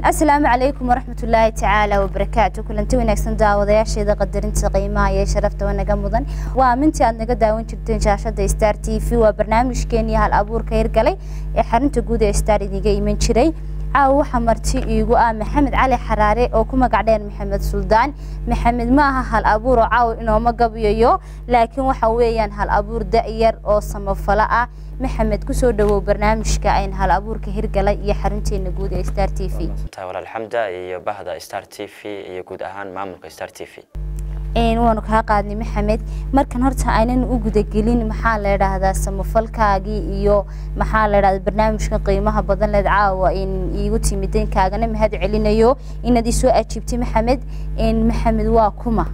asalaamu calaykum waraxmatullaahi tacaala wabarakaatu kulanti wanaagsan daawadayaasheeda qadarinta qiimaha iyo sharafta wanaga mudan waa mintii aad naga daawan jirteen shaashada star t v waa barnaamijkeenii hal abuurka hirgalay ee xarunta guud ee star idiga iman jiray caawa waxaa marti iigu ah maxamed cali xaraare oo ku magac dheer maxamed suldaan maxamed ma aha hal abuur oo caawa inooma gabayayo laakiin waxa weeyaan hal abuur da-yar oo samafalo ah maxamed kusoo dhawow barnaamijka ayn hal abuurka hirgalay iyo xarunteena guud ee star t v tahay walaal xamda iyo bahda star t v iyo guud ahaan maamulka star t v waanu kaa qaadnay maxamed markan horta aynan u gudagelin maxaa la idhaahdaa samafalkaagii iyo maxaa la idhahdaa barnaamijka qiimaha badan leed caawa in iigu timideen kaagana mahad celinayo inaad isoo ajiibtay maxamed maxamed waa kuma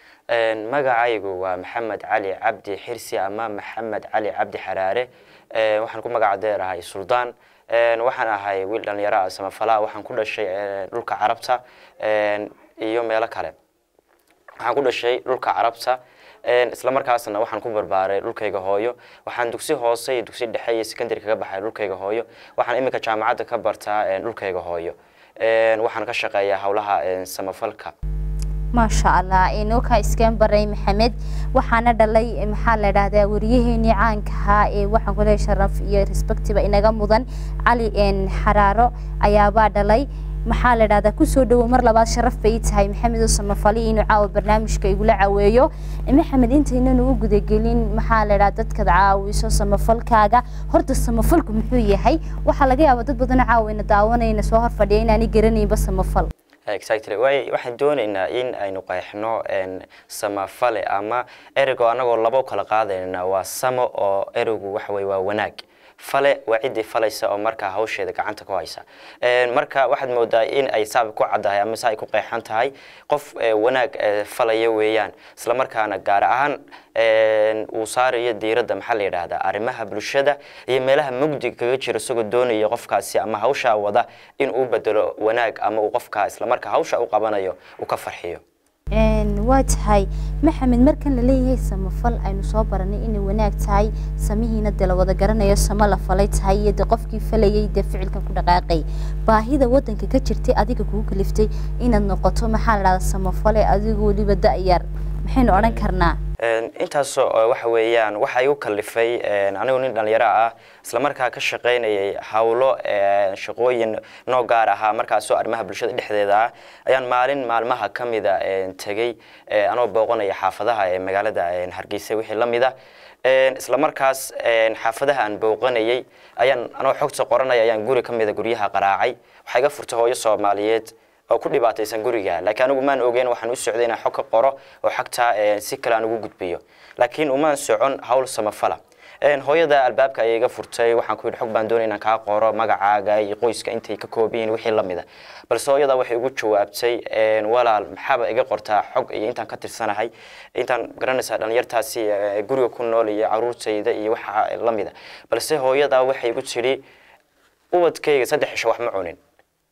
magacaygu waa maxamed cali cabdi xirsi ama maxamed cali cabdi xaraare waxaan ku magaca deerahay suldaan waxaan ahay wiil dhalinyaro ah samafala waxaan ku dhashay dhulka carabta iyo meelo kale waxaan ku dhashay dhulka carabta isla markaasna waxaan ku barbaaray dhulkayga hooyo waxaan dugsi hoose iyo dugsi dhexe iyo secondary kaga baxay dhulkayga hooyo waxaan iminka jaamacadda ka bartaa dhulkayga hooyo waxaan ka shaqeeyaa howlaha samafalka maasha allah inookaa iskeen baray maxamed waxaana dhalay maxaa la idhaahdaa wariyaheenii caanka ahaa ee waxaan ku leehay sharaf iyo respectiba inaga mudan cali xaraaro ayaabaa dhalay maxaa la idhahdaa kusoo dhawow mar labaad sharaf bay tahay maxamed oo samafali inuu caawa barnaamijka igula caweeyo maxamed intaynanu u gudagelin maxaa la idhahdaa dadkaad caawiso samafalkaaga horta samafalku muxuu yahay waxaa laga yaabaa dad badanoo caawina daawanayna soo hor fadhiya inaanay garanaynba samafal exactly way waxaan doonaynaa in aynu qeexno samafale ama ereygo anagoo labo kala qaadayna waa samo oo ereygu waxa weye waa wanaag fale waa ciddii falaysa oo markaa hawsheeda gacanta ku haysa marka waxaad moodaa in ay saab ku caddahay ama se ay ku qeexan tahay qof wanaag falaya weeyaan isla markaana gaar ahaan uu saarayo diiradda maxaa la yidhaahdaa arrimaha bulshada iyo meelaha mugdiga kaga jira isagoo doonaya qofkaasi ama hawshaa wada in uu bedelo wanaag ama uu qofkaa isla markaa hawsha u qabanayo uu ka farxiyo waa tahay maxamed markan la leeyahay samafal aynu soo baranay inay wanaag tahay samihiina dee la wada garanayo samo la falay tahay iyo de qofkii falayay dee ficilkan ku dhaqaaqay baahida wadanka ka jirtay adiga kugu kaliftay inaad noqoto maxaa la dhahdaa samafale adigu weliba da-yar maxaynu odhan karnaa intaas waxa weeyaan waxa igu kalifay anigu nin dhalinyaro ah isla markaa ka shaqaynayay howlo shaqooyin noo gaar ahaa markaasoo arrimaha bulshada dhexdeeda ah ayaan maalin maalmaha ka mida tegey anoo booqanaya xaafadaha ee magaalada hargeysa wixii la mida isla markaas xaafadaha aan booqanayay ayaan anoo xogta qoranaya ayaan guri ka mida guryaha qaraacay waxaa iga furtay hooyo soomaaliyeed oo ku dhibaataysan guriga laakiin anigu maan ogeyn waxaan u socday inaan xog ka qoro oo xagtaa si kale aan ugu gudbiyo laakiin umaan socon hawl samafala hooyada albaabka ayay iga furtay waxaan ku yidhi xog baan doonay inaan kaa qoro magacaaga iyo qoyska intay ka kooban yihiin wixii la mida balse hooyada waxay igu jawaabtay walaal maxaaba iga qortaa xog iyo intaan ka tirsanahay intaan garanaysaa dhalinyartaasi guriga ku nool iyo caruurtayda iyo waxa la mida balse hooyada waxay igu tidhi ubadkayga saddex cisho wax ma cunin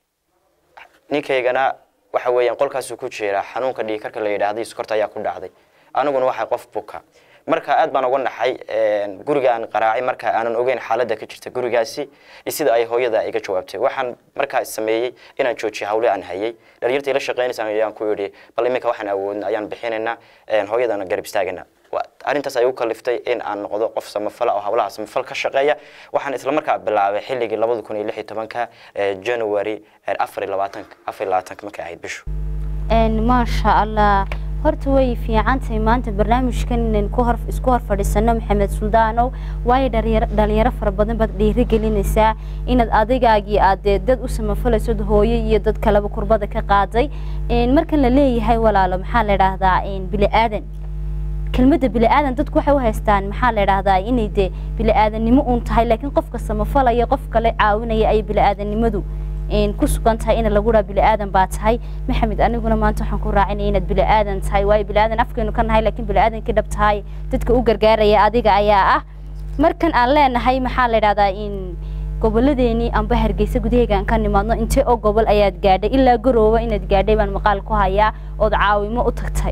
ninkaygana waxa weeyaan qolkaasuu ku jiraa xanuunka dhiigkarka la yidhaahday sokorta ayaa ku dhacday aniguna waxay qof buka marka aad baan uga naxay guriga aan qaraacay marka aanan ogeyn xaaladda ka jirta gurigaasi iyo sida ay hooyada iga jawaabtay waxaan markaa sameeyey inaan joojiyo hawle aan hayay dhalinyarta ila shaqaynaysa ayaan ku yidhi bal iminka waxaan awoodna ayaan bixinaynaa hooyadana garab istaagana arrintaas ay u kaliftay in aan noqdo qof samafala oo hawlaha samafal ka shaqeeya waxaan isla markaa bilaabay xilligii labada kun iyo lix iyo tobanka january afar iyo labaatanka afar iyo labaatanka markay ahayd bishu maasha allah horta way fiicantahay maanta barnaamijkan inaan ku hor isku hor fadhiisano maxamed suldaanow waayo dhalinyaro fara badan baad dhiirigelinaysaa inaad adigaagii aad dee dad u samafalayso hooyo iyo dad kaleba kurbada ka qaaday markan la leeyahay walaalo maxaa la idhaahdaa bili-aadan kelmadda bili-aadan dadku waxay u haystaan maxaa la idhaahdaa inay dee bili-aadannimo uun tahay laakiin qofka samafalaya qof kale caawinaya ay bili-aadannimadu ku sugan tahay in lagu dhaa bili-aadan baa tahay maxamed aniguna maanta waxaan ku raacinaya inaad bili-aadan tahay waayo bili-aadan afkaynu ka nahay laakiin bili-aadankii dhab tahay dadka u gargaaraya adiga ayaa ah markan aan leenahay maxaa la idhahdaa in goboladeenii amba hargeysa gudaheegaan ka nimaadno intee oo gobol ayaad gaadhay ilaa garooba inaad gaadhay baan maqaal ku hayaa ood caawimo u tagtay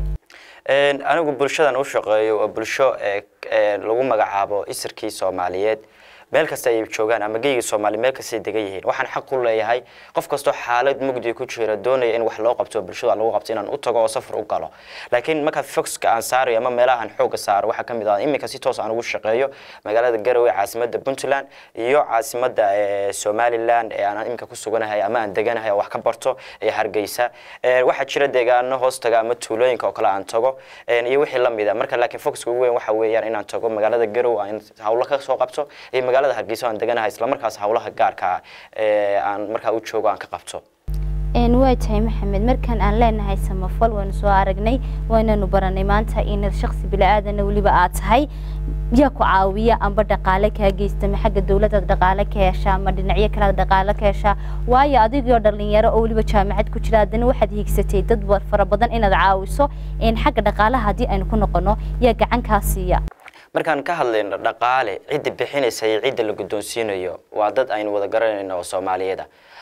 anigu bulshadan u shaqeeyo waa bulsho lagu magacaabo isirkii soomaaliyeed meel kasta ay joogaan ama geyga soomaali meel kastay degan yihiin waxaan xaq u leeyahay qof kastoo xaalad mugdi ku jira doonaya in wax loo qabto bulshada lagu qabto inaan u tago oo safar u galo laakiin marka foxka aan saarayo ama meelaha aan xooga saaro waxaa ka mid ah iminka si toos aan ugu shaqeeyo magaalada garowe caasimadda puntland iyo caasimadda somaliland ee aan iminka ku suganahay ama aan deganahay oo wax ka barto ee hargeysa waxaa jira deegaano hoostaga ama tuulooyinka oo kale aan tago iyo wixii la mid a marka laakiin foxka ugu weyn waxa weeyaan inaan tago magaalada garowe aan hawlo ka soo qabto iyo magaalada hargeysa aan deganahay islamarkaas hawlaha gaarka ee aan markaa u joogo aan ka qabto waa tahay maxamed markaan aan leenahay samafal waynu soo aragnay waynanu baranay maanta inaad shaksi bilaaadana weliba aad tahay yaa ku caawiya amba dhaqaale kaa geysta ma xagga dowladaad dhaqaale ka heshaa ama dhinacyo kalead dhaqaale ka heshaa waayo adigoo dhalinyaro oo weliba jaamacad ku jira haddana waxaad hiigsatay dad fara badan inaad caawiso xagga dhaqaalaha haddii aynu ku noqono yaa gacan kaa siiya markaan ka hadlayno dhaqaale cidda bixinaysa iyo cidda la guddoonsiinayo waa dad aynu wada garanayno oo soomaaliyada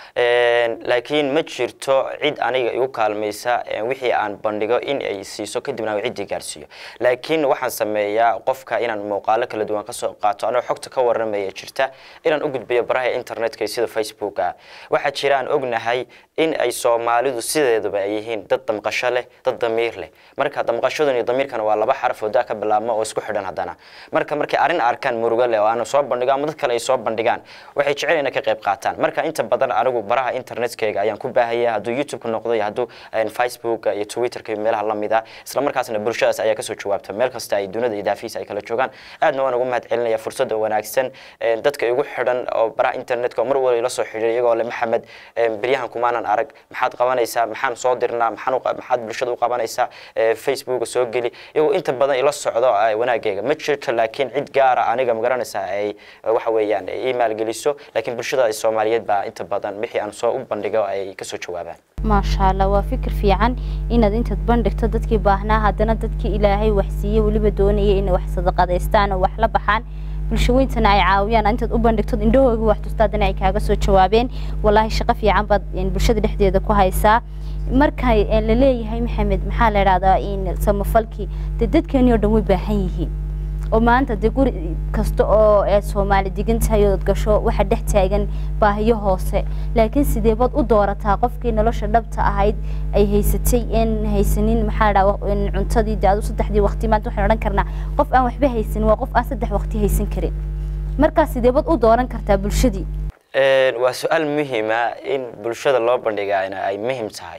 laakiin ma jirto cid aniga igu kaalmaysa wixii aan bandhigo in ay siiso kadibna aan ciddii gaarsiiyo laakiin waxaan sameeyaa qofka inaan muuqaalo kala duwan kasoo qaato anoo xogta ka waramaya jirta inaan u gudbiyo baraha internetka sida facebooka waxaa jira aan ognahay in ay soomaalidu sideedaba ay yihiin dad damqasho leh dad damiir leh marka damqashadan iyo damiirkana waa laba xaraf oo daa ka bilaabma oo isku xidhan haddana marka markay arrin arkaan murugo leh oo aan soo bandhigo ama dad kale ay soo bandhigaan waxay jecel inay ka qayb qaataan marka inta badan anigu baraha internetkayga ayaan ku baahaya hadduu youtube-ka noqdo iyo hadduu facebook iyo twitterka iyo meelaha lamid ah isla markaasna bulshadaas ayaa kasoo jawaabta meel kasta ay dunida iyo daafiisa ay kala joogaan aadna waan ugu mahad celinaya fursadda wanaagsan dadka igu xidhan oo baraha internetka oo mar waliba ila soo xidhiir iyagoo le maxamed beryahan kumaanan arag maxaad qabanaysaa maxaan soo dirnaa maxaan maxaad bulshada u qabanaysaa facebooka soo geli iyagoo inta badan ila socdo wanaagayga ma jirto laakiin cid gaara aniga magaranaysaa ay waxa weeyaan ii maalgeliso laakiin bulshada soomaaliyeed baa inta badan wixii aan soo u bandhigo ay kasoo jawaabaan maasha allah waa fikir fiican inaad intaad bandhigto dadkii baahnaa haddana dadkii ilaahay wax siiyey weliba doonaya inay wax sadaqadaystaan oo wax la baxaan bulshaweyntana ay caawiyaan intaad u bandhigto indhahooga wax tusta haddana ay kaaga soo jawaabeen walaahi shaqo fiican baad bulshada dhexdeeda ku haysaa marka la leeyahay maxamed maxaa la idhahdaa samafalkii dee dadkeeni oo dhan way baahan yihiin oo maanta dee guri kasta oo ee soomaali degan tahay ood gasho waxa dhex taagan baahiyo hoose laakiin sidee baad u doorataa qofkii nolosha dhabta ahayd ay haysatay in haysanin maxaa la dhahaa cuntadii dee adu saddexdii waqti maanta waxaan odhan karnaa qof aan waxba haysanin waa qof aan saddex waqti haysan karin markaa sidee baad u dooran kartaa bulshadii waa su-aal muhiima in bulshada loo bandhigaana ay muhim tahay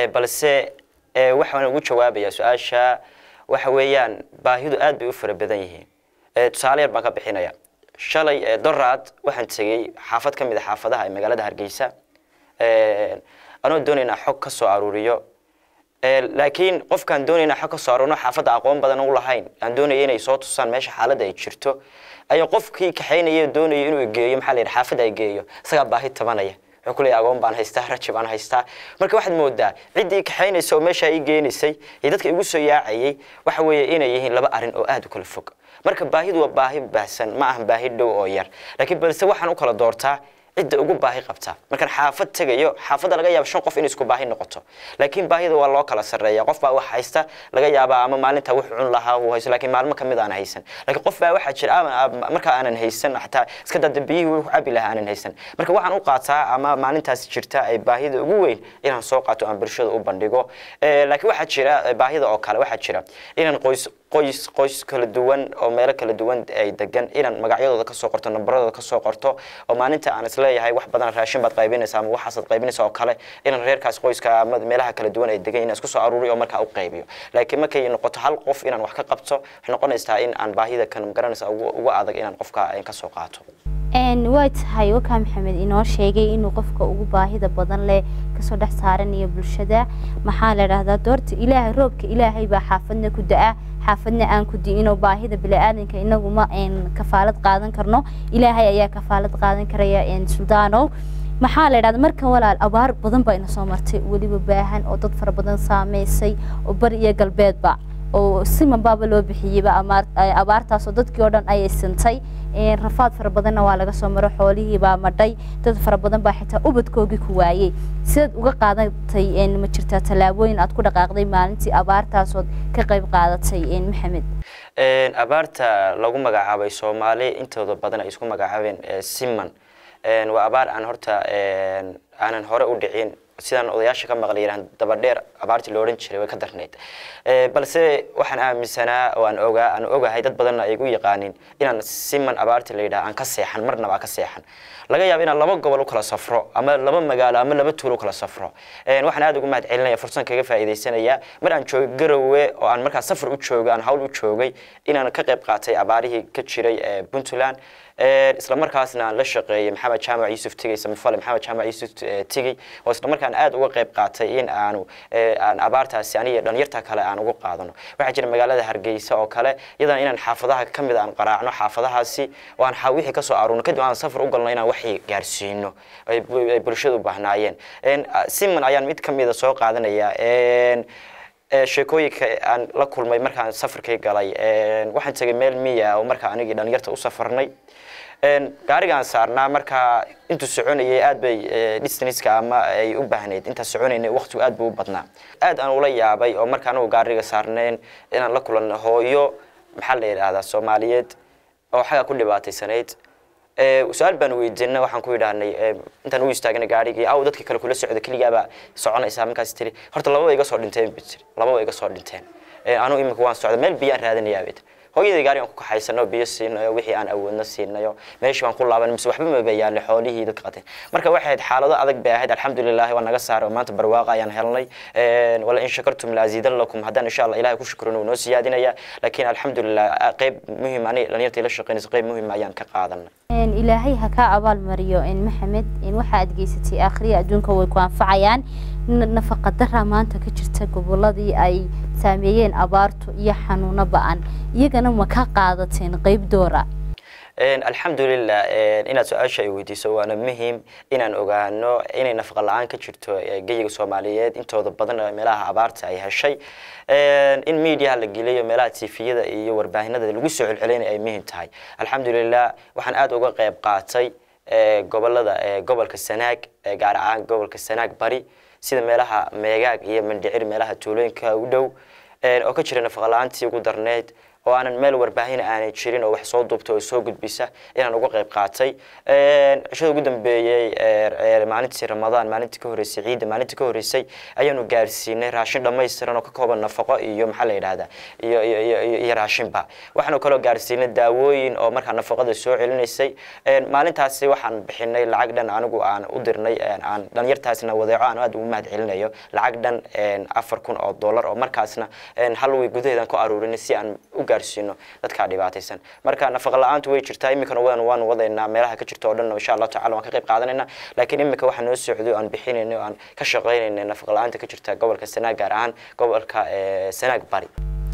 balse waxaan ugu jawaabayaa su-aasha waxa weeyaan baahidu aad bay u fara badan yihiin tusaale yar baan ka bixinaya shalay doraad waxaan tegey xaafad ka mid a xaafadaha ee magaalada hargeysa anoo doonaynaa xog ka soo aruuriyo laakiin qofkaan doonaynaa xog ka soo aruurino xaafadda aqoon badan u lahayn aan doonaya inay soo tusaan meesha xaaladda ay jirto ayaa qofkii kaxaynaya doonaya inuu geeyo maxaa la yidhi xaafadda ay geeyo isagaa baahi tabanaya wuxuu ku leeyahay agoon baan haystaa raji baan haystaa marka waxaad moodaa ciddii kaxaynaysa oo meeshaa ii geenaysay iyo dadka igu soo yaacayay waxa weeye inay yihiin laba arrin oo aad u kala fog marka baahidu waa baahi baahsan ma ahan baahi dhow oo yar laakiin balse waxaan u kala doortaa cidda ugu baahi qabta markaan xaafad tegayo xaafadda laga yaaba shan qof in isku baahi noqoto laakiin baahida waa loo kala sarreeya qof baa wax haysta laga yaabaa ama maalinta wax cun lahaa uu haysto laakiin maalmo ka mid aan haysan laakiin qof baa waxaa jira marka aanan haysan xataa iska dada biyihii wuxuu cabi lahaa aanan haysan marka waxaan u qaataa ama maalintaas jirta ay baahida ugu weyn inaan soo qaato aan bulshada u bandhigo laakiin waxaa jira baahida oo kale waxaa jira inaan qoys qoys qoys kala duwan oo meelo kala duwan ay degan inaan magacyadooda kasoo qorto nambaradooda kasoo qorto oo maalinta aan isleeyahay wax badan raashin baad qaybinaysa ama waxaasaad qaybinaysa oo kale inaan reerkaas qoyska ama meelaha kala duwan ay degan inaan isku soo aruuriyo oo markaa u qaybiyo laakiin markay noqoto hal qof inaan wax ka qabto waxay noqonaysaa in aan baahida kan magaranaysa ugu adag inaan qofka kasoo qaato waa tahay wakaa maxamed inoo sheegay inuu qofka ugu baahida badan leh kasoo dhex saaranayo bulshada maxaa la dhahdaa doorta ilaahay roobka ilaahay baa xaafadna ku da-a xaafadna aan ku di'inoo baahida bini-aadanka inagu ma kafaalad qaadan karno ilaahay ayaa kafaalad qaadan karaya suldaanow maxaa la dhahdaa markan walaal abaar badan baa ina soo martay weliba baahan oo dad fara badan saameysay oo bari iyo galbeedba oo siman baaba loo bixiyeyba abaartaasoo dadkii oo dhan ayay sintay rafaad fara badanna waa laga soo maro xoolihii baa madhay dad fara badan baa xitaa ubadkoogii ku waayey sidaad uga qaadatay ma jirtaa tallaabooyin aad ku dhaqaaqday maalintii abaartaasood ka qayb qaadatay maxamed abaarta lagu magacaabay soomaali intooda badan ay isku magacaabeen siman waa abaar aan horta aanan hore u dhicin sidaan odayaasha ka maqlay yiraan dabadheer abaartii la odhan jiray way ka darnayd balse waxaan aaminsanaa oo aan ogaa aan ogahay dad badanna ay igu yaqaanin inaan siman abaartii la yidhaha aan ka seexan marnaba aan ka seexan laga yaabo inaan laba gobol u kala safro ama laba magaalo ama laba tuulo u kala safro waxaan aad ugu mahad celinaya fursan kaga faa'iidaysanaya mar aan joogay garowe oo aan markaa safar u joogay aan hawl u joogay inaan ka qayb qaatay abaarihii ka jiray puntland isla markaasna aan la shaqeeyay maxamed jaamac yuusuf tigey samafale maxamed jaamac yuusuf tigey oo isla markaan aad uga qayb qaatay in aanu aan abaartaasi aniga dhalinyarta kale aan ugu qaadano waxaa jira magaalada hargeysa oo kale iyadana inaan xaafadaha ka mid aan qaraacno xaafadahaasi oo aan wixii kasoo aruurno kadib aan safar u galno inaan waxii gaarsiino ay bulshadu u baahnaayeen siman ayaan mid ka mida soo qaadanaya sheekooyinka aan la kulmay markaan safarkay galay waxaan tegay meel miya oo markaa anigii dhalinyarta u safarnay gaarigaan saarnaa markaa intuu soconayay aad bay distanska ama ay u baahnayd intaan soconaynay waqtigu aad buu u badnaa aad aan ula yaabay oo marka anagu gaariga saarnayn inaan la kulanno hooyo maxaa la yidhaahdaa soomaaliyeed oo xagaa ku dhibaataysanayd su-aal baan weydiinay waxaan ku yidhaahnay intaan u istaagnay gaarigii aw dadka kale kula socda keligaabaa soconaysaa markaas tiri horta lababa iga soo dhinteen bi tiri lababa iga soo dhinteen anu imika waan socda meel biyaan raadinayaa bay tiri hooyadii gaari aan ku kaxaysano biyo siinayo wixii aan awoodna siinayo meeshii baan ku laaban mise waxba maba yaalay xoolihii dadka qateen marka waxay ahayd xaalado adag bay ahayd alxamdulilahi waa naga saaray oo maanta barwaaqa ayaan helnay wala in shakartum laaziidan lakum haddaan insha allah ilahay ku shukrino noo siyaadinaya laakiin alxamdulilah qayb muhim ani dhalinyartii la shaqeynaysa qayb muhim ayaan ka qaadanay ilaahay ha kaa abaal mariyo maxamed waxa aad geysatay akhriya adduunka way ku anfacayaan nafaqa dara maanta ka jirta goboladii ay saameeyeen abaartu iyo xanuuno ba-an iyagana ma ka qaadateen qayb doora alxamdulilah inaad su-aasha ay weydiiso waana muhim inaan ogaano inay nafaqa la-aan ka jirto geyiga soomaaliyeed intooda badan meelaha abaarta ay heshay in mediaha la geliyo meelaha tifiyada iyo warbaahinada lagu soo celcelinay ay muhim tahay alxamdulilah waxaan aada uga qayb qaatay gobolada gobolka sanaag gaar ahaan gobolka sanaag bari sida meelaha meegaag iyo mandhicir meelaha tuulooyinka u dhow oo ka jira nafaqa la-aantii ugu darneyd oo aanan meel warbaahin aanay jirin oo wax soo duubta oo soo gudbisa inaan uga qayb qaatay cishada ugu dambeeyey maalintii ramadaan maalintii ka horreysay ciidda maalintii ka horreysay ayaanu gaarsiinay raashin dhammaystiran oo ka kooban nafaqo iyo maxaa la yidhahdaa iyo iyo iyo raashinba waxaanu kaloo gaarsiinay daawooyin oo markaa nafaqada soo celinaysay maalintaasi waxaan bixinay lacag dhan anigu aan u dirnay aan dhalinyartaasna wadeeco aan aad ugu mahad celinayo lacag dhan afar kun oo dollar oo markaasna hal way gudaheedan ku aruurinay si aan u gaarsiino dadka dhibaataysan marka nafaqa la-aantu way jirtaa iminkana waan waan wadaynaa meelaha ka jirta oo dhan insha allahu tacala waan ka qayb qaadanayna laakiin iminka waxaa noo socday oo aan bixinayna oo aan ka shaqaynayna nafaqa la-aanta ka jirta gobolka sanaag gaar ahaan gobolka sanaag bari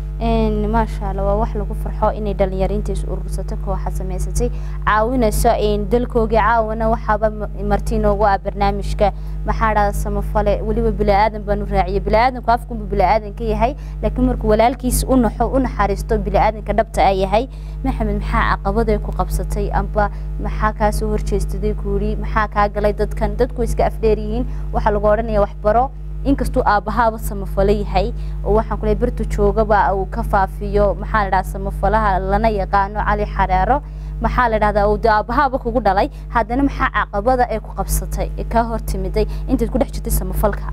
maasha alla waa wax lagu farxo inay dhalinyaro is urursato kooxa samaysatay caawinayso dalkoogii caawana waxaaba marti inoogu ah barnaamijka maxaa dhahda samafale weliba bili-aadan baanu raaciyay bili-aadanku afkunbu bili-aadan ka yahay laakiin markuu walaalkiis u naxo u naxariisto bili-aadanka dhabta a yahay maxamed maxaa caqabaday ku qabsatay amba maxaa kaa soo horjeestaday kuuri maxaa kaa galay dadkan dadku iska afdheer yihiin waxaa lagu odhanaya waxbaro inkastuu aabbahaaba samafalo yahay oo waxaan kule bertu joogaba uu ka faafiyo maxaa la dhaha samafalaha lana yaqaano cali xareero maxaa la dhahdaa uu de aabbahaaba kugu dhalay haddana maxaa caqabada ee ku qabsatay ee kaa hor timiday intaad ku dhex jirtay samafalka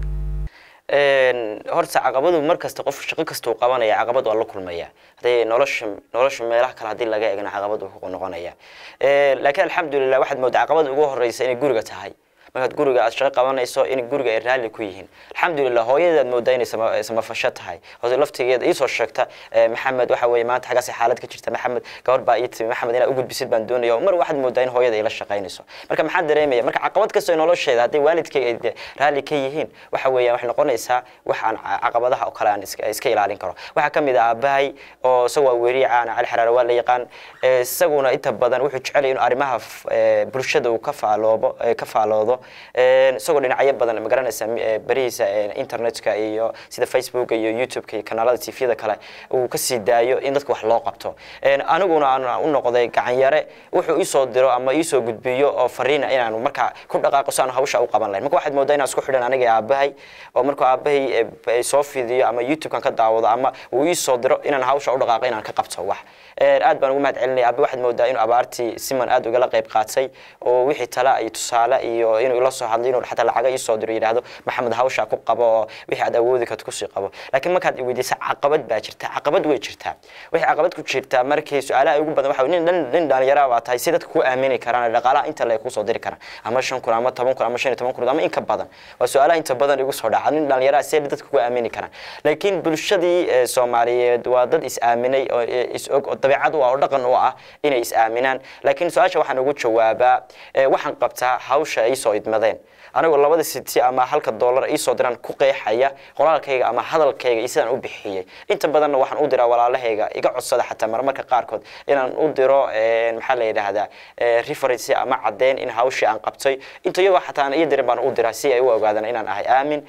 horta caqabadu mar kasta qof shaqo kastuu qabanaya caqabad waa la kulmaya hadday nolosha nolosha meelaha kale haddii laga eegna caqabad uu ku noqonaya laakiin alxamdulilah waxaad moodaa caqabada ugu horeysa inay guriga tahay markaad guriga aad shaqo qabanayso in guriga ay raalli ku yihiin alxamdulilah hooyadaad moodaa inay samafasho tahay hoose laftigeeda iisoo sheegta maxamed waxa weeye maanta xaggaas xaalad ka jirta maxamed gabar baa ii timi maxamed inaad u gudbisid baan doonaya mar waxaad moodaa in hooyada ay la shaqaynayso marka maxaa dareemaya marka caqabad kastoo nolosheeda hadday waalidkay ay raalli ka yihiin waxa weeyaan waxay noqonaysaa wax aan caqabadaha oo kale aan iska ilaalin karo waxaa ka mid ah aabahay oo isagu waa weeriye caana cali xaraare waa la yaqaan isaguna inta badan wuxuu jecel inuu arrimaha bulshada uu ka faaloobo ka faaloodo isagoo dhinacyo badan magaranaysa berihiisa internetka iyo sida facebook iyo youtubeka iyo kanaalada tvda kale uu kasii daayo in dadka wax loo qabto aniguna aan u noqday gacanyare wuxuu iisoo diro ama iisoo gudbiyo oo fariina inaanu markaa ku dhaqaaqo si aan hawsha u qaban lahayn marka waxaad moodaa inaan isku xidhan aniga aabahay oo markuu aabahay soo fidiyo ama youtubekan ka daawado ama uu iisoo diro inaan hawsha u dhaqaaqo inaan ka qabto wax aad baan ugu mahad celinaya aabe waxaad moodaa inuu abaartii siman aad ugala qayb qaatay oo wixii tala iyo tusaale iyo inuu ila soo hadlo inuu xataa lacaga iisoo diro yidhaahdo maxamed hawsha ku qabo oo wixii aad awoodi karto kusii qabo laakiin markaad iweydiisa caqabad baa jirta caqabad way jirtaa wixii caqabad ku jirtaa markii su-aalaha ugu badan waxa nin nin dhalinyara baa tahay si dadka ku aamini karaan dhaqaalaha inta le kusoo diri karaan ama shan kun ama toban kun ama shan iyo toban kun ama in ka badan waa su-aalaha inta badan igu soo dhaca nin dhalinyara see dadka ku aamini karaan laakiin bulshadii soomaaliyeed waa dad is aaminay oo is og oo dabeecad u ah oo dhaqan u ah inay is aaminaan laakiin su-aasha waxaan ugu jawaabaa waxaan qabtaa hawsha ay soo idmadeen anigoo labada siti ama halka dollar iisoo diraan ku qeexaya qoraalkayga ama hadalkayga iyo sidaan u bixiyey inta badanna waxaan u diraa walaalahayga iga codsada xataa marmarka qaarkood inaan u diro maxaa la yidhaahdaa reference ama caddeyn in hawshii aan qabtay inta iyagoo xataa aan iyo dirin baan u diraa si ay u ogaadaan inaan ahay aamin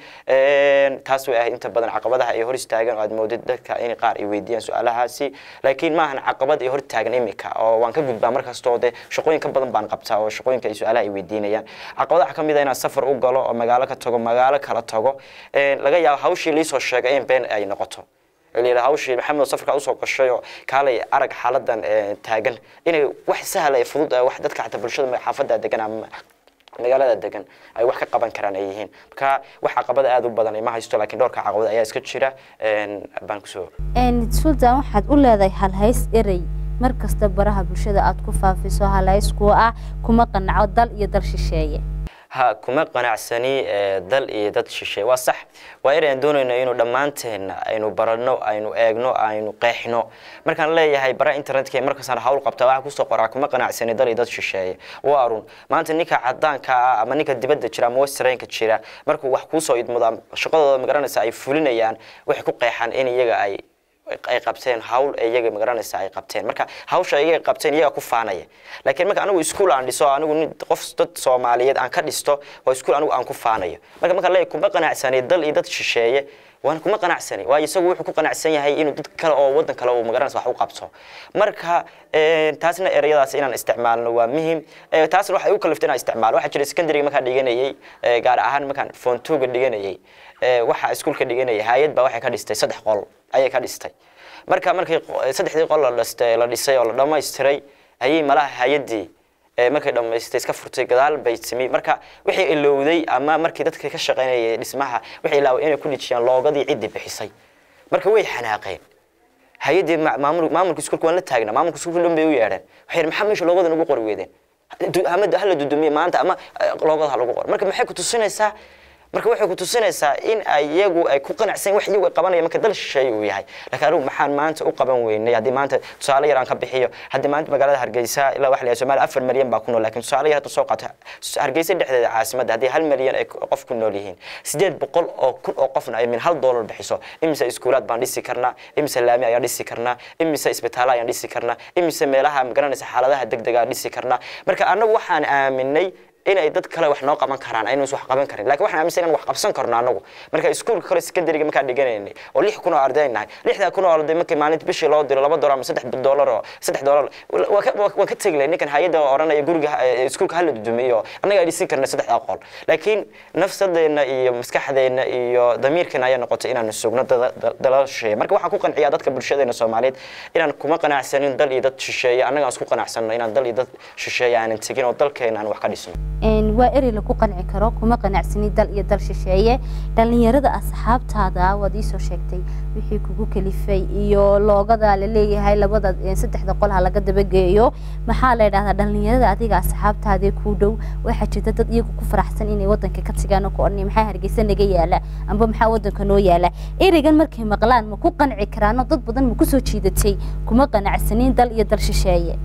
taas way ahayd inta badan caqabadaha ay hor istaagan oo aad moodid dadka in qaar ay weydiiyaan su-aalahaasi laakiin maahan caqabad ay hor taagan imika oo waan ka gudbaa markastoo dee shaqooyin ka badan baan qabtaa oo shaqooyinka ay su-aalaha ay weydiinayaan caqabadaha ka mid a inaan safar u galo oo magaalo ka tago magaalo kala tago laga yaabo hawshii liisoo sheegay in been ay noqoto layidha hawshii maxamed safarkaa usoo gashay oo kaalay arag xaaladan taagan inay wax sahla ee fudud wax dadka xataa bulshada xaafadda degan ama magaalada degan ay wax ka qaban karaan ay yihiin marka wax caqabada aada u badan ma haysto laakiin dhowrka caqabad ayaa iska jira baan kusoo sultan waxaad u leedahay halhays erey mar kasta baraha bulshada aad ku faafiso halhays kuwa ah kuma qanaco dal iyo dal shisheeye ha kuma qanacsani dal iyo dad shisheeye waa sax waa erayaan doonayno inuu dhammaanteenna aynu baranno aynu eegno aynu qeexno markaan leeyahay bara internetka markasaan hawl qabta waxaa kusoo qoraa kuma qanacsani dal iyo dad shisheeye waa arun maanta ninka cadaanka ah ama ninka dibadda jira ama westernka jira markuu wax kuusoo idmado shaqadooda magaranaysa ay fulinayaan waxay ku qeexaan in iyaga ay ay qabteen hawl iyaga magaranaysa ay qabteen marka hawsha iyaga qabteen iyaga ku faanaya laakiin marka anigu iskuul aan dhiso anigu nin qof dad soomaaliyeed aan ka dhisto oo iskuul anigu aan ku faanayo marka marka leeyahay kuma qanacsanay dal iyo dad shisheeye waan kuma qanacsani waayo isagu wuxuu ku qanacsan yahay inuu dad kale oo wadan kale uu magaranaysa wax u qabto marka taasna ereyadaas inaan isticmaalno waa muhim taasna waxay u kaliftay inaan isticmaalo waxaa jira secondary markaan dhiganayay gaar ahaan markaan foontuga dhiganayay waxaa iskuulka dhiganayay hay-ad baa waxay ka dhistay saddex qol ayay ka dhistay marka markii saddexdii qol la dhistay la dhisay oo la dhammaystiray ayay malaha hay-addii markay dhammaystay iska furtay gadaal bay timi marka wixii ilowday ama markii dadka ka shaqaynayay dhismaha waxay ilaaway inay ku dhijiyaan loogadii ciddii bixisay marka way xanaaqeen hay-addii maamul maamulka iskuulka waan la taagnaa maamulka iskuulka dhan bay u yeedheen waxay yidhi maxaa meesha loogadan ugu qori weydeen ama hala dudumiye maanta ama loogada ha lagu qoro marka maxay ku tusinaysaa marka waxay ku tusinaysaa in iyagu ay ku qanacsan wax iyagu ay qabanayaan marka dal shisheeye uu yahay laakiin anigu maxaan maanta u qaban weynay haddii maanta tusaale yar aan ka bixiyo haddii maanta magaalada hargeysa ilaa waxa la yahay soomaaliya afar milyan baa ku nool laakiin tusaale yar hadda soo qaato hargeysa dhexdeeda caasimadda haddii hal milyan ay qof ku nool yihiin sideed boqol oo kun oo qofna ay min hal doolar bixiso imise iskuulaad baan dhisi karnaa imise laami ayaan dhisi karnaa imise isbitaalo ayaan dhisi karnaa imise meelaha magaranaysa xaaladaha degdega dhisi karnaa marka annagu waxaan aaminay inay dad kale wax noo qaban karaan aynu wax qaban karin laakiin waxaan aaminsan inaan wax qabsan karno anagu marka iskuulka kale secondary markaan dhiganaynay oo lix kun oo arday nahay lixdaa kun oo arday markii maalinta bishii loo diro laba doolar ama saddex doolar oo saddex doolar waan ka tegi lahay ninkan hay-adda oranaya guriga iskuulka hala dudumiyo annaga ay dhisin karna saddexdaa qol laakiin nafsadeenna iyo maskaxdeenna iyo damiirkeena ayaa noqotay inaan sugno dalal shisheeye marka waxaan ku qanciyaa dadka bulshadeena soomaaliyeed inaan kuma qanacsanin dal iyo dad shisheeye annaga aan isku qanacsanno inaan dal iyo dad shisheeye aanan tegin oo dalkeena aan wax ka dhisno waa erey lagu qanci karo kuma qanacsani dal iyo dal shisheeye dhallinyarada asxaabtaada waad iisoo sheegtay wixii kugu kalifay iyo loogada laleeyahay labada saddexda qol ha laga dabageeyo maxaa la yidhahdaa dhallinyarada adiga asxaabtaadee kuu dhow waxaa jirta dad iyagu ku faraxsan inay wadanka ka tagaan oo ku odhanaya maxaa hargeysa naga yaala amba maxaa wadanka noo yaala ereygan markay maqlaan ma ku qanci karaano dad badan ma kusoo jiidatay kuma qanacsanin dal iyo dal shisheeye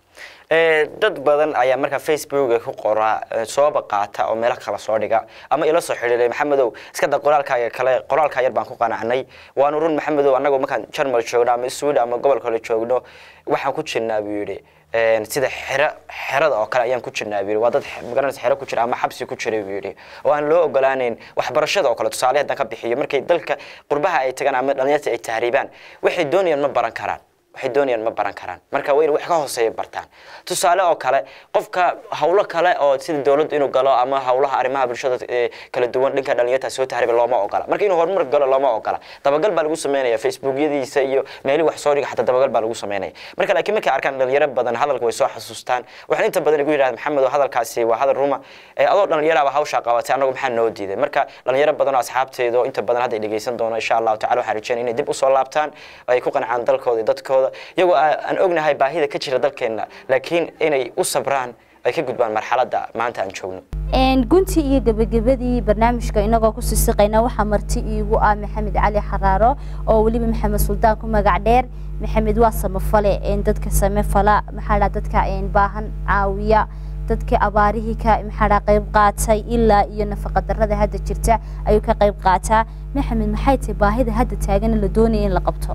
dad badan ayaa markaa facebooka ku qoraa sooba qaata oo meelo kala soo dhiga ama ila soo xidhiiray maxamedow iska da qoraalkaaga kale qoraalkaa yar baan ku qanacnay waanu run maxamedow annagoo markaan jarmal joogno ama sweden ama gobol kale joogno waxaan ku jirnaa buu yidhi sida xero xerada oo kale ayaan ku jirnaa buu yidhi waa dad magaranaysa xero ku jira ama xabsi ku jira buu yidhi oo aan loo ogolaanayn waxbarashada oo kale tusaale haddaan ka bixiyo markay dalka qurbaha ay tagaan ama dhalinyarta ay tahriibaan waxay doonayaan ma baran karaan waxay doonayaan ma baran karaan marka waa in wax ka hooseeya bartaan tusaale oo kale qofka hawlo kale oo sida dowladdu inuu galo ama hawlaha arrimaha bulshada kala duwan dhanka dhalinyarta soo tahriiba looma ogola marka inuu horumar galo looma ogola dabagal baa lagu sameynaya facebookyadiisa iyo meelihii wax soo dhiga xataa dabagal baa lagu sameynaya marka laakiin markay arkaan dhalinyaro badan hadalka way soo xasuustaan waxaan inta badan igu yidhahda maxamed oo hadalkaasi waa hadal ruma adoo dhalinyaraaba hawshaa qabatay annagu maxaa noo diiday marka dhalinyaro badan oo asxaabteeda oo inta badan hadda ay dhegeysan doono insha allahu tacala waxaan rajeynaya inay dib usoo laabtaan oo ay ku qancaan dalkooda iyo dadkooda iyagoo aan ognahay baahida ka jira dalkeenna laakiin inay u sabraan ay ka gudbaan marxaladda maanta aan joogno guntii iyo gebagabadii barnaamijka inagoo ku sisiqayna waxaa marti iigu ah maxamed cali xaraaro oo weliba maxamed suldaan ku magac dheer maxamed waa samafale dadka samefala maxaa dhaa dadka baahan caawiya dadkii abaarihii ka maxaa qayb qaatay ilaa iyo nafaqa darrada hadda jirta ayuu ka qayb qaataa maxamed maxay tahay baahida hadda taagan la doonaya in la qabto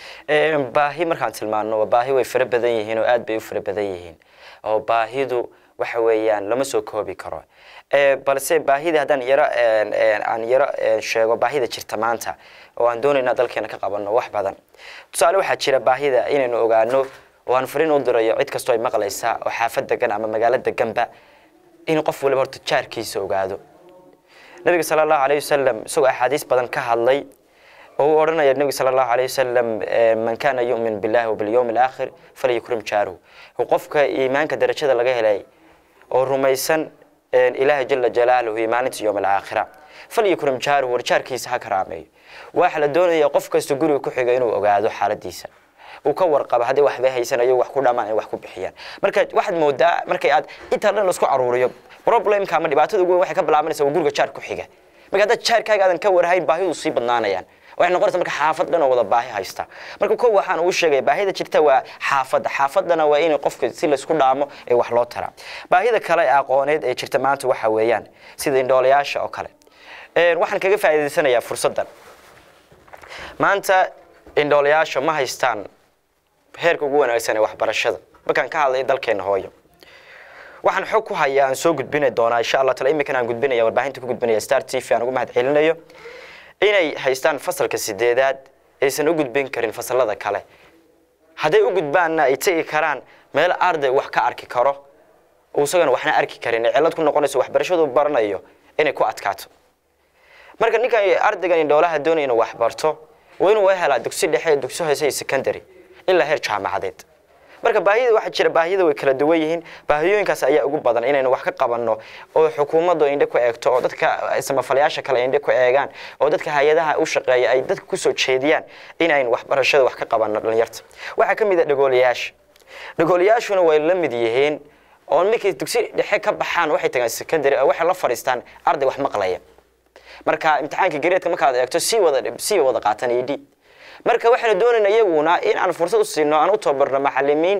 baahi markaan tilmaano baahi way fara badan yihiin oo aad bay u fara badan yihiin oo baahidu waxa weeyaan lama soo koobi karo balse baahida haddaan yaro aan yaro sheego baahida jirta maanta oo aan doonayna dalkeena ka qabanno wax badan tusaale waxaa jira baahida inaynu ogaano oo aan fariin u dirayo cid kastoo ay maqlaysa oo xaafad degan ama magaalo deganba in qof waliba horta jaarkiisa ogaado nabiga sala allahu alayh wasalam isagoo axaadiis badan ka hadlay oo uu odhanaya nebiga sala allahu alayh wasalam man kana yu'min billahi wabilyawmi alaakhir falyukrim jaaruhu qofka iimaanka darajada laga helay oo rumaysan ilaahay jala jalaaluhu iyo maalinta yowm alaakhira falyukrim jaaruhu war jaarkiisa ha karaameeyo waxa la doonaya qof kasta guriga ku xiga inuu ogaado xaaladiisa uu ka warqabo haddii waxba haysanayo wax ku dhamaan ay wax ku bixiyaan marka waxaad moodaa markay aad intaa dhan laisku aruuriyo problemka ama dhibaatada ugu weyn waxay ka bilaabanaysaa waa guriga jaar ku xiga marka haddaad jaarkaaga aadan ka warhayn baahidu sii badnaanayaan waxay noqonaysa marka xaafad dhan oo wada baahi haysta marka ko waxaan uu sheegay baahida jirta waa xaafadda xaafaddana waa in qofka si laysku dhaamo ee wax loo taraa baahida kale ee aqooneed ee jirta maanta waxa weeyaan sida indhoolayaasha oo kale waxaan kaga faa'iidaysanayaa fursaddan maanta indhoolayaasha ma haystaan heerka ugu wanaagsan ee waxbarashada markaan ka hadlay dalkeena hooyo waxaan xog ku hayaa aan soo gudbini doonaa insha allah tala imikan aan gudbinaya warbaahinta ku gudbinaya star t v aan ugu mahad celinayo inay haystaan fasalka sideedaad aysan u gudbin karin fasalada kale hadday u gudbaanna ay tegi karaan meel arday wax ka arki karo isagana waxna arki karin ee cillad ku noqonayso waxbarashadu baranayo inay ku adkaato marka ninkan ardaygan indhoolaha doonaya inuu wax barto waa inuu helaa dugsi dhexe dugsi hoose iyo secondary ilaa heer jaamacadeed marka baahida waxaa jira baahiyada way kala duwan yihiin baahiyooyinkaas ayaa ugu badan inaynu wax ka qabanno oo xukuumaddu indhe ku eegto oo dadka samafalayaasha kale indhe ku eegaan oo dadka hay-adaha u shaqeeya ay dadka kusoo jeediyaan inaynu waxbarashada wax ka qabanno dhalinyarta waxaa ka mid a dhagoolayaasha dhagoolayaashuna way la mid yihiin oo markay dugsi dhexe ka baxaan waxay tagaan secondary oo waxay la fadhiistaan arday wax maqlaya marka imtixaanka gareedka markaad eegto sii wada sii wada qaatan ed marka waxaanu doonaynaa iyaguna in aan fursad u siino aan u tababarno macalimiin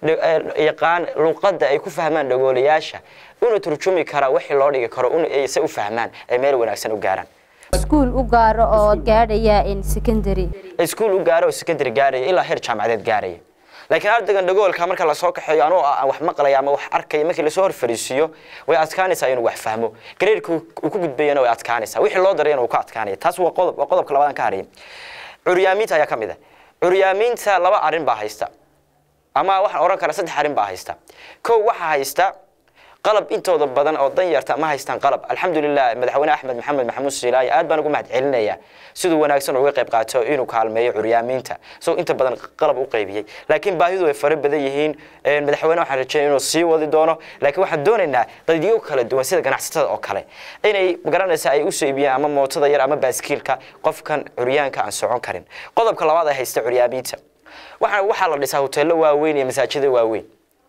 yaqaan luqadda ay ku fahmaan dhagoolayaasha una turjumi karaa wixii loo dhigi karo se u fahmaan ay meel wanaagsan u gaaraan iskuul u gaaro oo gaadhaya secondary iskuul u gaaro oo secondary gaaraya ilaa heer jaamacadeed gaaraya laakiin ardaygan dhagoolka marka lasoo kaxeeyo anuu aan wax maqlaya ama wax arkaya markii lasoo hor fariisiiyo way adkaanaysaa inuu wax fahmo gareerka uu ku gudbayana way adkaanaysaa wixii loo darayana uu ka adkaanaya taas waa qodob waa qodobka labaadaan ka haraya curyaamiinta ayaa ka mid ah curyaamiinta laba arrin baa haysta ama waxaan odhan karaa saddex arrin baa haysta kow waxaa haysta qalab intooda badan oo dan yarta ma haystaan qalab alxamdulilah madaxweyne axmed maxamed maxamuud siilaayi aad baan ugu mahad celinayaa siduu wanaagsan uga qayb qaato inuu kaalmeeyo curyaamiinta isagoo inta badan qalab u qaybiyey laakiin baahidu way fara badan yihiin madaxweyne waxaan rajeynaya inuu sii wadi doono laakiin waxaan doonaynaa dadyo kala duwan sida ganacsatada oo kale inay magaranaysa ay usoo iibiyaan ama mootada yar ama baaskiilka qofkan curyaanka aan socon karin qodobka labaad ay haysta curyaamiinta waxaa waxaa la dhisaa hoteello waaweyn iyo masaajida waaweyn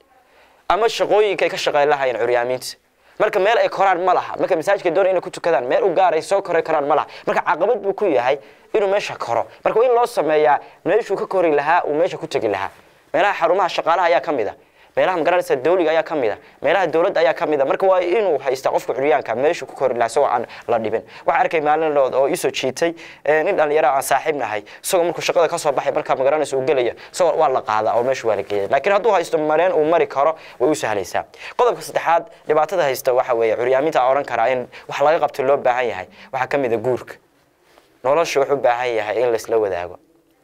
ama shaqooyinka ay ka shaqeyn lahayeen curyaamiinta marka meel ay koraan ma laha marka masaajidka doonay inay ku tukadaan meel u gaar ay soo koray karaan ma laha marka caqabad buu ku yahay inuu meesha koro marka in loo sameeyaa meeshuu ka kori lahaa uu meesha ku tegi lahaa meelaha xarumaha shaqaalaha ayaa ka mid a meelaha magaranaysa dawliga ayaa ka mid a meelaha dowladda ayaa ka mid a marka waa inuu haystaa qofka curyaanka meeshu ku kori lahaa isagoo aan la dhibin waxaa arkay maalin dhood oo iisoo jiitay nin dhalinyaro aan saaxiib nahay isagoo markuu shaqada ka soo baxay markaa magaranaysa uu gelaya isagoo waa la qaadaa oo meeshu waa la geeyay laakiin hadduu haysto mareen uu mari karo way u sahlaysaa qodobka saddexaad dhibaatada haysta waxa weeye curyaaminta aan odhan karaa in wax laga qabto loo baahan yahay waxaa ka mid a guurka nolosha wuxuu u baahan yahay in laisla wadaago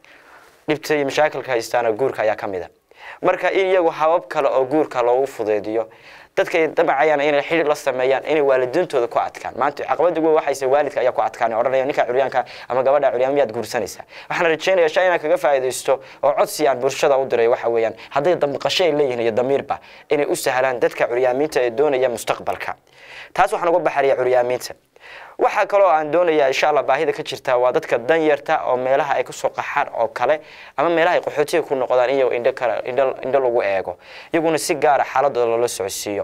dhibta iyo mashaakilka haystaana guurka ayaa ka mid a marka in iyagu habab kale oo guurka loogu fudeediyo dadkay damacayaan inay xidhiir la sameeyaan inay waalidiintooda ku adkaan maanta caqabada weyn waxayse waalidka ayaa ku adkaan odhanaya ninka curyaanka ama gabadha curyaan miyaad guursanaysaa waxaan rajaynayaa shay inaan kaga faa'iidaysto oo codsi aan bulshada u diray waxa weeyaan hadday damqasho ay leeyihiin iyo damiirba inay u sahlaan dadka curyaamiinta ee doonaya mustaqbalka taas waxaan uga baxariya curyaamiinta waxaa kaloo aan doonayaa insha allah baahida ka jirta waa dadka danyarta oo meelaha ay kusoo qaxaan oo kale ama meelaha ay qaxootiga ku noqdaan iyago indho kale indho indho lagu eego iyaguna si gaara xaaladooda loola socodsiiyo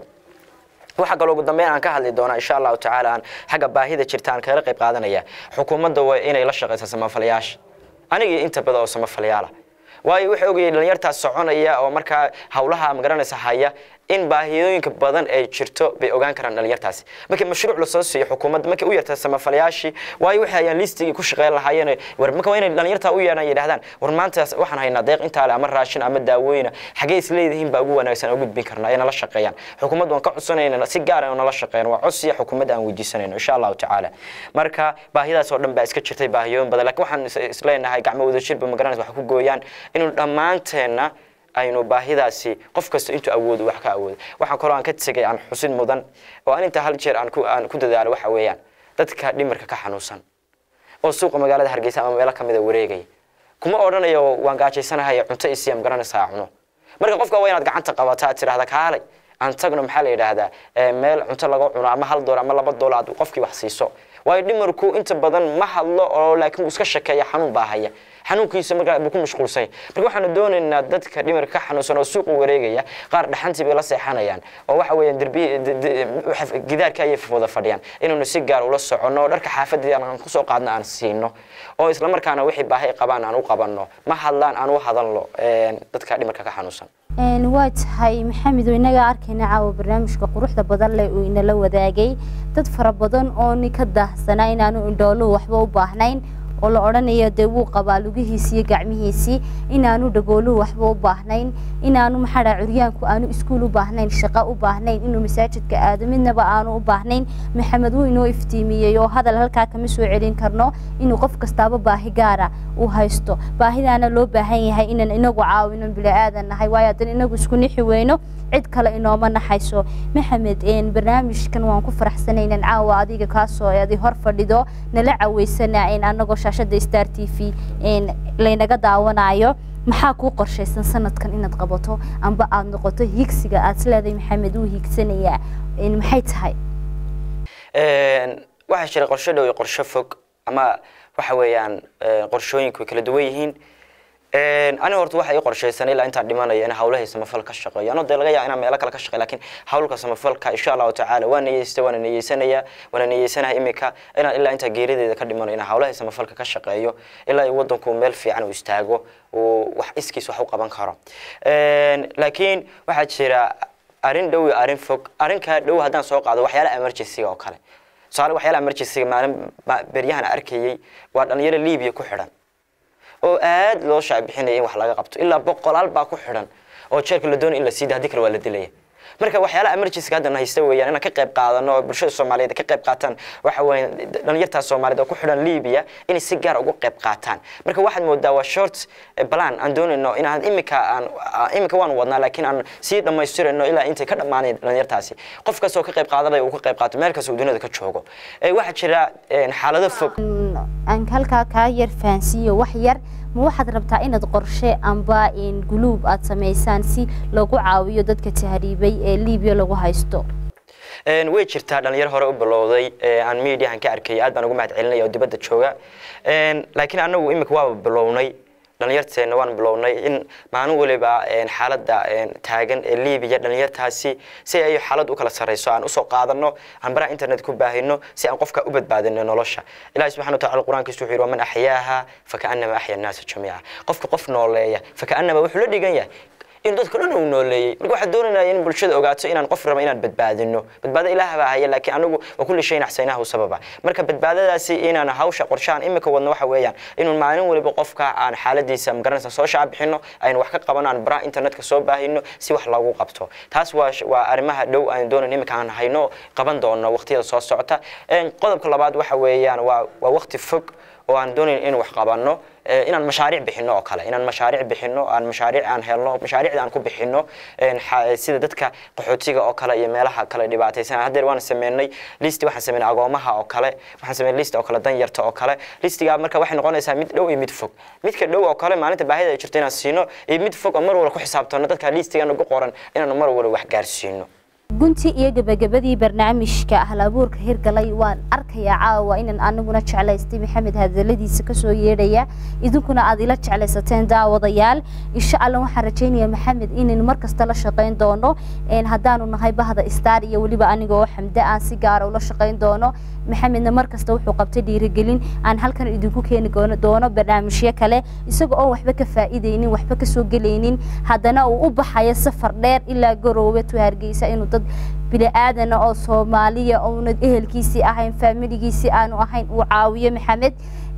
waxaa kaloo ugu dambeyn aan ka hadli doonaa insha allahu tacaala aan xagga baahida jirta aan kaga qayb qaadanaya xukuumadda waa inay la shaqayso samafalayaasha anigii inta badan oo samafalayaala waayo wuxuu ogayay dhalinyartaas soconaya oo markaa hawlaha magaranaysa haya in baahiyooyinka badan ay jirto bay ogaan karaan dhalinyartaasi markii mashruuc lasoo siiyo xukuumadda markay u yarta samafalayaashii waayo waxay hayaan listigii ku shaqeyn lahaayeen war marka waa inay dhalinyartaa u yeedhaan yidhahdaan war maanta waxaan haynaa deeq intaa le ama raashin ama daawooyina xaggee is leedihiin baa ugu wanaagsan oo gudbin karnaa ee nala shaqeeyaan xukuumadda waan ka codsanayna si gaara oo nala shaqeeyaan waa codsiya xukuumadda aan weydiisanayno insha allahu tacaala marka baahidaas oo dhan baa iska jirtay baahiyooyin badan laakiin waxaan isleenahay gacmo wadajirba magaranaysa wax ku gooyaan inuu dhammaanteenna aynu baahidaasi qof kasta intuu awoodo wax ka awoodo waxaan kaloo aan ka tegay aan xusin mudan oo aan intaa hal jeer aan ku aan ku dadaalo waxa weeyaan dadka dhimirka ka xanuunsan oo suuqa magaalada hargeysa ama meelo kamida wareegaya kuma odhanayo waan gaajaysanahay cunto isiya magaranaysaa cuno marka qofka waa inaad gacanta qabataa aad tidhahda kaalay aan tagno maxaa la yidhaahdaa meel cunto laga cuno ama hal doolar ama laba doolar aad qofkii wax siiso waayo dhimirku inta badan ma hadlo oo laakiin wuu iska shakeeya xanuun baa haya xanuunkiisa markaa buu ku mashquulsan yahay marka waxaanu doonaynaa dadka dhimirka ka xanuunsan oo suuqa wareegaya qaar dhaxantii bay la seexanayaan oo waxa weeyaan derbi gidaarka ayay wada fadhiyaan inaynu si gaar ula soconno oo dharka xaafadii aan kusoo qaadno aan siino oo isla markaana wixii baahi qabaan aan u qabanno ma hadlaan aan u hadalno dadka dhimirka ka xanuunsan waa tahay maxamed oo inaga arkayna caawa barnaamijka quruxda badan leh uu inala wadaagay dad fara badan oo ni ka daahsanaa inaanu indhooluhu waxba u baahnayn oo la odhanayo dee wuu qabaa lugihiisi iyo gacmihiisii inaanu dhagooluhu waxba u baahnayn inaanu maxaa curyaanku aanu iskuul u baahnayn shaqo u baahnayn inuu masaajidka aado midnaba aanu u baahnayn maxamed wuu inoo iftiimiyey oo hadal halkaa kama soo celin karno inuu qof kastaaba baahi gaara uu haysto baahidaana loo baahan yahay inaan inagu caawino bili-aadan nahay waayo haddana inagu isku nixi weyno cid kale inooma naxayso maxamed barnaamijkan waan ku faraxsanaynan caawa adiga kaasoo adi hor fadhido nala caweysana anagoo shaashada star t v laynaga daawanayo maxaa kuu qorshaysan sanadkan inaad qabato amba aada noqoto higsiga aad isleedahay maxamed uu hiigsanayaa maxay tahay waxaa jira qorsho dhow iyo qorsho fog ama waxa weeyaan qorshooyinku way kala duwan yihiin aniga horta waxa ii qorshaysan ilaa intaan dhimanayo in hawlahay samafal ka shaqeeyo anoo dee laga yaaba inaan meelo kale ka shaqeeyo laakiin hawlka samafalka insha allahu tacaala waa niyeystay waana niyeysanaya waana niyeysanaha imika inaan ilaa intaa geerideeda ka dhimanayo inaan hawlahay samafalka ka shaqeeyo ilaa waddanku meel fiican uu istaago uu wax iskiis wax u qaban karo laakiin waxaa jira arrin dhow iyo arrin fog arrinkaa dhow haddaan soo qaado waxyaala emergencyga oo kale tusaale waxyaala emergencyga maalin beryahan arkayay waa dhalinyaro libiya ku xidhan oo aad loo shaacbixinaya in wax laga qabto ilaa boqolaal baa ku xidhan oo jeerka la doonay in la sii haddii kale waa la dilaya marka waxyaalaha emergencyga hadda haysta weeyaan inaan ka qayb qaadano oo bulshada soomaaliyeed ka qayb qaataan waxa weeye dhalinyartaa soomaaliyeed oo ku xidhan libiya inay si gaar uga qayb qaataan marka waxaad moodaa waa short plan aan doonayno inaan imika aan imika waan wadnaa laakiin aan sii dhammaystirayno ilaa intay ka dhammaanayn dhalinyartaasi qof kastoo ka qayb qaadanaya uu ka qayb qaato meel kasta uu duniyada ka joogo waxaa jira xaalado fog aan halkaa kaa yar fahansiiyo wax yar ma waxaad rabtaa inaad qorshe amba guluub aad samaysaan si lagu caawiyo dadka tahriibay ee libiya lagu haysto way jirtaa dhalinyaro hore u bilowday aan mediahan ka arkay aad baan ugu mahad celinaya oo dibadda jooga laakiin anagu imika waaba bilownay dhalinyarteena waan bilownay in maalin waliba xaaladda taagan ee libiya dhalinyartaasi si ay xaalad u kala sarreyso aan usoo qaadano aan baraha internet ku baahino si aan qofka u badbaadino nolosha ilahi subxana wataala qur-aankiisu wuxuu yidhi waman axyaaha fakaannama axya annaasa jamiica qofka qof nooleeya fakaannama wuxuu la dhigan yahay inuu dadka dhan uu nooleeyey marka waxaan doonaynaa in bulshada ogaato inaan qof raba inaan badbaadino badbaado ilaah baa haya laakiin anigu waa kulli shayin axsaynahu sababa marka badbaadadaasi inaan hawsha qorshahan imika wadno waxa weeyaan inuu maalin waliba qofka aan xaaladiisa magaranaysa soo shaac bixino aynu wax ka qabano aan baraha internetka soo baahino si wax loogu qabto taas waa waa arrimaha dhow aan doonayn imika aan hayno qaban doono waqtiyada soo socota qodobka labaad waxa weeyaan waa waa waqti fog oo aan doonayn in wax qabanno inaan mashaariic bixino oo kale inaan mashaariic bixino aan mashaariic aan helno mashaariicda aan ku bixino sida dadka qaxootiga oo kale iyo meelaha kale dhibaataysan haddeer waan sameynay listi waxaan sameynay agoomaha oo kale waxaan sameynay list oo kale danyarta oo kale listiga marka waxay noqonaysaa mid dhow iyo mid fog midka dhow oo kale maalinta baahida ay jirto inaan siino iyo mid fog oo mar walba ku xisaabtano dadka listiga nagu qoran inaan mar walba wax gaarsiino gunti iyo gabagabadii barnaamijka hal abuurka hirgalay waan arkayaa caawa inaan aniguna jeclaystay maxamed hadaladiisa kasoo yeedhaya idinkuna aad ila jeclaysateen daawadayaal insha alla waxaan rajaynayaa maxamed inaynu markasta la shaqayn doono haddaanu nahay bahda star iyo weliba aniga oo xamde aan si gaara ula shaqayn doono maxamedna markasta wuxuu qabtay dhiirigelin aan halkan idinku keeni doono barnaamijyo kale isaga oo waxba ka faa'iidaynin waxba kasoo gelaynin haddana uu u baxayo safar dheer ilaa garoowe tu hargeysa inuu dad bini aadana oo soomaaliya ouna ehelkiisii ahayn faamiligiisii aanu ahayn uu caawiyo maxamed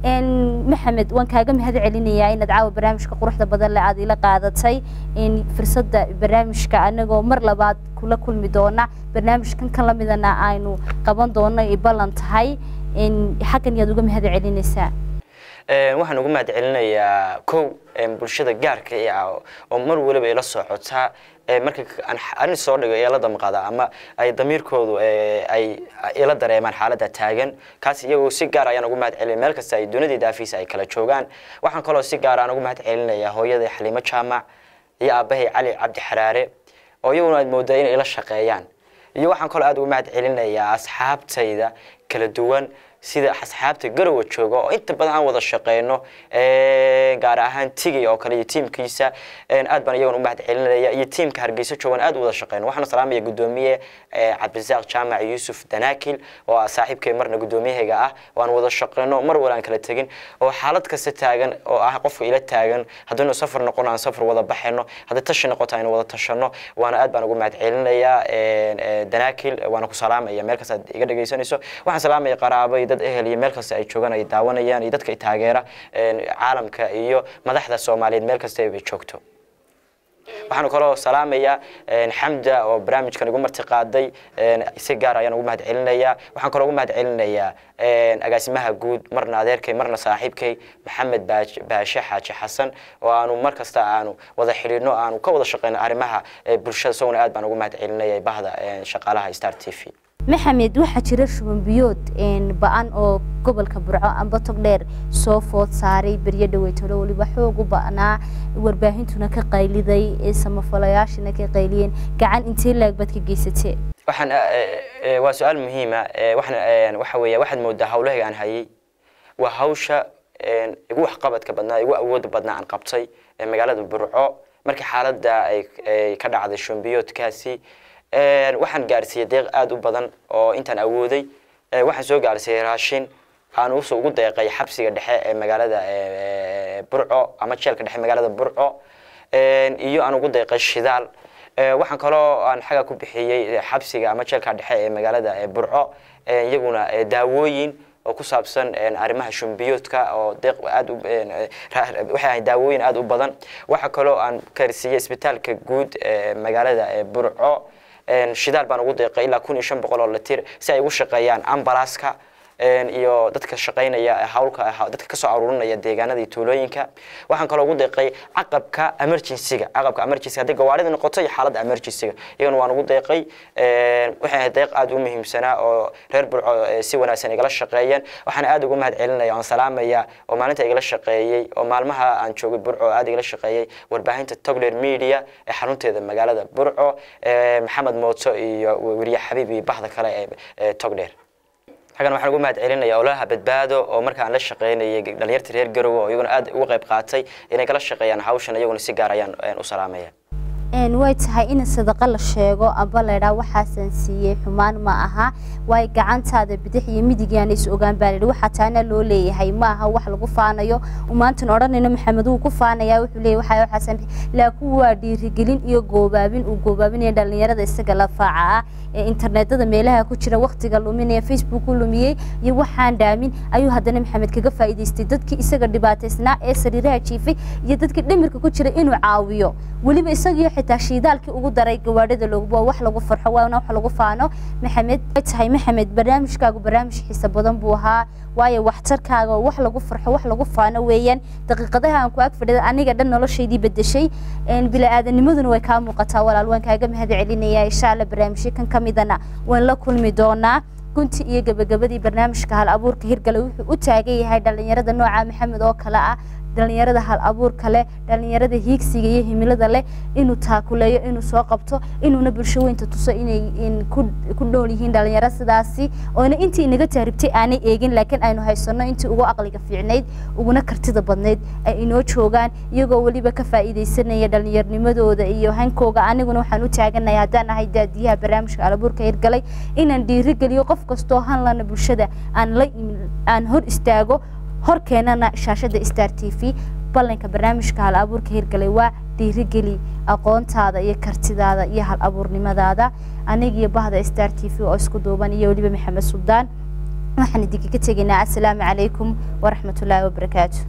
maxamed waan kaaga mahad celinayaa inaad caawa barnaamijka quruxda badan le aad ila qaadatay fursada barnaamijka anagoo mar labaad kula kulmi doona barnaamijkan kan lamidana aynu qaban doono ay ballan tahay xaggan yaad uga mahad celinaysaa waxaan ugu mahad celinayaa kow bulshada gaarka ah oo mar waliba ila socotaa marka arin soo dhigo ila damqada ama ay damiirkoodu ay ila dareemaan xaaladda taagan kaas iyagoo si gaar ayaan ugu mahad celinaya meel kasta ay dunida daafiisa ay kala joogaan waxaan kaloo si gaar aan ugu mahad celinayaa hooyaday xaliimo jaamac iyo aabbahay cali cabdi xaraare oo iyaguna aad moodaa inay ila shaqeeyaan iyo waxaan kaloo aad ugu mahad celinayaa asxaabtayda kala duwan sida asxaabta garowa jooga oo inta badan aan wada shaqeyno gaar ahaan tigay oo kale iyo tiimkiisa aad baan iyagan u mahad celinaya iyo tiimka hargeysa joogan aad u wada shaqeyno waxaan salaamaya gudoomiye cabdirasaaq jaamac yuusuf danaakil oo ah saaxiibkay marna gudoomiyahayga ah oo aan wada shaqeyno mar wala aan kala tegin oo xaalad kasta taagan oo ah qofka ila taagan haddaynu safar noqono aan safar wada baxayno hadday tashi noqoto aynu wada tashano waana aad baan ugu mahad celinayaa danaakil waana ku salaamaya meel kasta aad iga dhegeysanayso waxaan salaamaya qaraabay dad ehel iyo meel kasta ay joogaan ay daawanayaan iyo dadka ay taageera caalamka iyo madaxda soomaaliyeed meel kasta ay joogto waxaan kaloo salaamayaa xamda oo barnaamijkan igu marti qaaday si gaar ayaan ugu mahad celinayaa waxaan kaloo ugu mahad celinayaa agaasimaha guud marna adeerkay marna saaxiibkay maxamed baashe xaaji xasan oo aanu mar kasta aanu wada xidhiidhno aanu ka wada shaqeyno arrimaha bulshada isaguna aad baan ugu mahad celinaya bahda shaqaalaha star t v maxamed waxaa jira shuban biyood ba-an oo gobolka burco amba togdheer soo food saaray beryo dhaweytolo weliba xoog u ba'naa warbaahintuna ka qayliday samafalayaashina ka qayliyeen gacan intee laag baad ka geysatee waxaan waa su-aal muhiima waxaan waxa weeya waxaad moodaa hawlahayga aan hayay waa hawsha igu waxqabadka badnaa igu awooda badnaa aan qabtay magaalada burco markii xaaladda ay ka dhacday shumbiyoodkaasi waxaan gaarsiiyey deeq aada u badan oo intaan awooday waxaan soo gaarsiiyey raashin aan us ugu deeqay xabsiga dhexe ee magaalada burco ama jeelka dhexe magaalada burco iyo aan ugu deeqay shidaal waxaan kaloo aan xaga ku bixiyey xabsiga ama jeelka dhexe ee magaalada burco iyaguna daawooyin oo ku saabsan arrimaha shumbiyoodka oo deeq aad waxay ahayd daawooyin aada u badan waxaa kaloo aan gaarsiiyey isbitaalka guud ee magaalada burco shidaal baan ugu deeqay ilaa kun iyo shan boqol oo litir si ay ugu shaqeeyaan ambalaska iyo dadka shaqaynaya hawlka dadka kasoo aruurinaya deegaanada iyo tuulooyinka waxaan kaloo ugu deeqay caqabka emergencyga caqabka emergency haddii gawaarida noqoto iyo xaaladda emergencyga iyagana waan ugu deeqay waxay ahayd deeq aada u muhiimsanaa oo reer burco si wanaagsan igala shaqeeyeen waxaan aada ugu mahad celinaya oon salaamaya oo maalinta igala shaqeeyey oo maalmaha aan joogay burco oo aada igala shaqeeyey warbaahinta togler media ee xarunteeda magaalada burco maxamed mooto iyo weriye xabiib iyo bahda kale ee togler xaggan waxaan ugu mahad celinaya ololaha badbaado oo markaan la shaqeynayay dhalinyarta reer garowe oo iyaguna aad uga qayb qaatay inay kala shaqeeyaan hawshan iyaguna si gaar ayaan u salaamaya way tahay in sadaqa la sheego amba laydhaa waxaasan siiyey xumaan ma aha waayo gacantaada bidix iyo midigaana is ogaan baa layidhi waxaa taana loo leeyahay ma aha wax lagu faanayo maantan odhanayno maxamed wuu ku faanayaa wuxuu leeyahay waxaa waxaasan laakiin waa dhiirigelin iyo goobaabin uu goobaabinaya dhalinyarada isaga la faaca ah ee internetada meelaha ku jira waqtiga luminaya facebook u lumiyey iyo waxaan dhaamin ayuu haddana maxamed kaga faa'iidaystay dadkii isaga dhibaataysnaa ee sariiraha jiifay iyo dadkii dhimirka ku jira inuu caawiyo weliba isagiyo xitaa shiidaalkii ugu daray gawaadhada looguba wax lagu farxo waana wax lagu faano maxamed way tahay maxamed barnaamijkaagu barnaamij xiisa badan buu ahaa waayo waxtarkaaga oo wax lagu farxo wax lagu faano weeyaan daqiiqadaha aan ku ag fadhida aniga dhan noloshaydii bedeshay bila'aadanimaduna way kaa muuqataa walaal waan kaaga mahad celinayaa insha alla barnaamijyo kan ka midana waan la kulmi doonaa gunti iyo gabagabadii barnaamijka hal abuurka hirgale wuxuu u taagan yahay dhalinyarada nooca maxamed oo kale ah dhalinyarada hal abuurka leh dhalinyarada hiigsiga iyo himilada leh inuu taakuleeyo inuu soo qabto inuuna bulsho weynta tuso inay ku dhool yihiin dhalinyaro sidaasi oona intii inaga taaribtay aanay eegin laakiin aynu haysano intii ugu aqliga fiicnayd uguna kartida badnayd ay inoo joogaan iyagoo weliba ka faa'iidaysanaya dhalinyarnimadooda iyo hankooga aniguna waxaan u taaganay haddaan ahay daadiyaha barnaamijka alabuurka hirgalay inaan dhiirigeliyo qof kastoo hanlana bulshada aan la aan hor istaago hor keenana shaashada star t v ballanka barnaamijka hal abuurka hirgalay waa dhiirigeli aqoontaada iyo kartidaada iyo hal abuurnimadaada anigiyo bahda star t v oo isku duuban iyo weliba maxamed suldaan waxaan idinkaga tegaynaa assalaamu calaykum waraxmatullaahi wabarakaatu